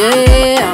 Yeah.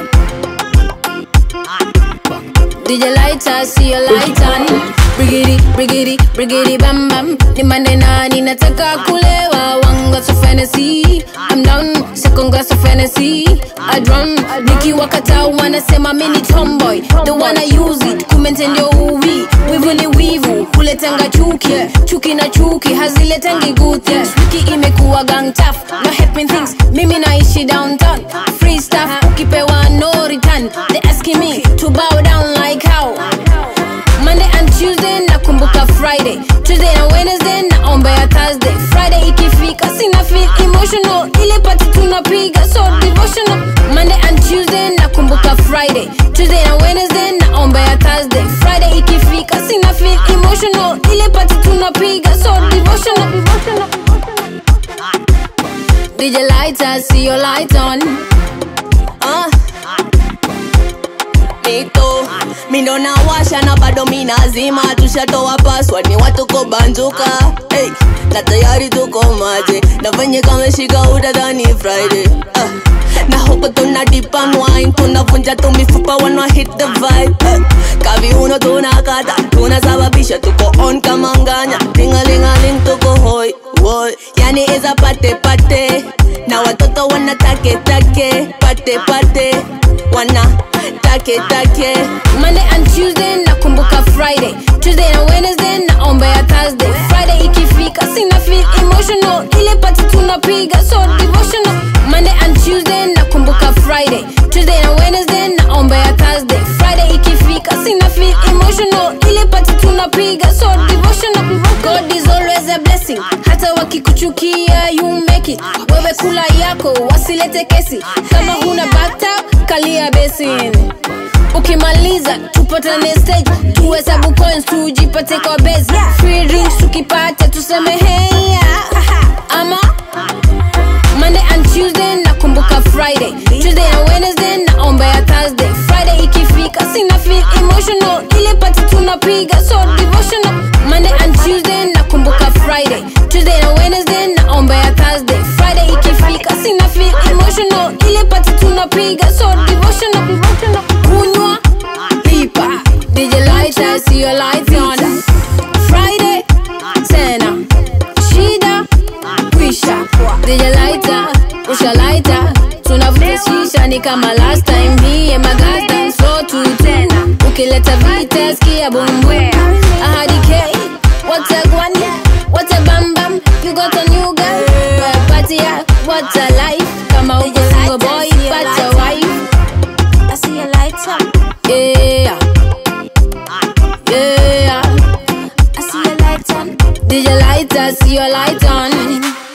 DJ lighter, see your light on. Brigidi, brigidi, brigidi, bam bam. Ni mande nani nataka kulewa. One glass of Hennessy, I'm down. Second glass of Hennessy, I run. Nikiwa kata wanasema mimi ni tomboy. The one I use it, kumente ndio uwi. Wivu ni wivu, kuletanga chuki. Chuki na chuki, haziletangi good things. Wiki imekuwa gang tough, no helping things. Mimi naishi downtown. Free stuff, ukipewa no return. They asking me to bow down like how. Monday and Tuesday nakumbuka Friday Tuesday na Wednesday naombea Thursday Friday ikifika sina feel emotional ile pati tunapiga so devotional Monday and Tuesday nakumbuka Friday Tuesday na Wednesday naombea Thursday Friday ikifika sina feel emotional ile pati tunapiga so devotional DJ lighter see your light on Ah. Nito mindo nawasha na bado minazima, tushatoa password ni watuko banjuka hey. Na tayari tuko maji na venye kameshika utadhani Friday ah. Na huko tuna dip and wine, tunavunja tu mifupa wana hit the vibe eh. Kaviuno tunakata, tunasababisha tuko on kama nganya Tingalingaling tuko hoi, woi Yani iza pate pate Na watoto wana take take Pate pate Wana take take Monday and Tuesday nakumbuka Friday Tuesday na Wednesday naombea Thursday Friday ikifika sina feel emotional ile pati tunapiga so devotional Monday and Tuesday nakumbuka Friday Tuesday na Wednesday naombea Thursday Friday ikifika sina feel emotional ile pati tunapiga so devotional God is always a blessing hata wakikuchukia you make it wewe kula yako wasilete kesi kama huna bathtub kalia basin ukimaliza tupatane stage tuhesabu coins tujipate kwa base free drinks tukipata tuseme hey ama Monday and Tuesday nakumbuka Friday Tuesday na Wednesday naombea Thursday Friday ikifika sina feel emotional ile pati tunapiga so devotional Monday and Tuesday nakumbuka Friday Tuesday na Wednesday naombea Thursday Friday ikifika sina feel emotional ile pati tunapiga so devotional kunywa lipa DJ lighter see your lights on Friday tena shida kwisha DJ lighter usha lighter tunavuta shisha ni kama last time hii magasta so tu tena ukileta vita skia bumbwe ahadi k what a gwani what a bam bam you got a new girl but party ya what a life kama uko single boy pata wife I see a light up yeah yeah I see a light on DJ lighter see your light on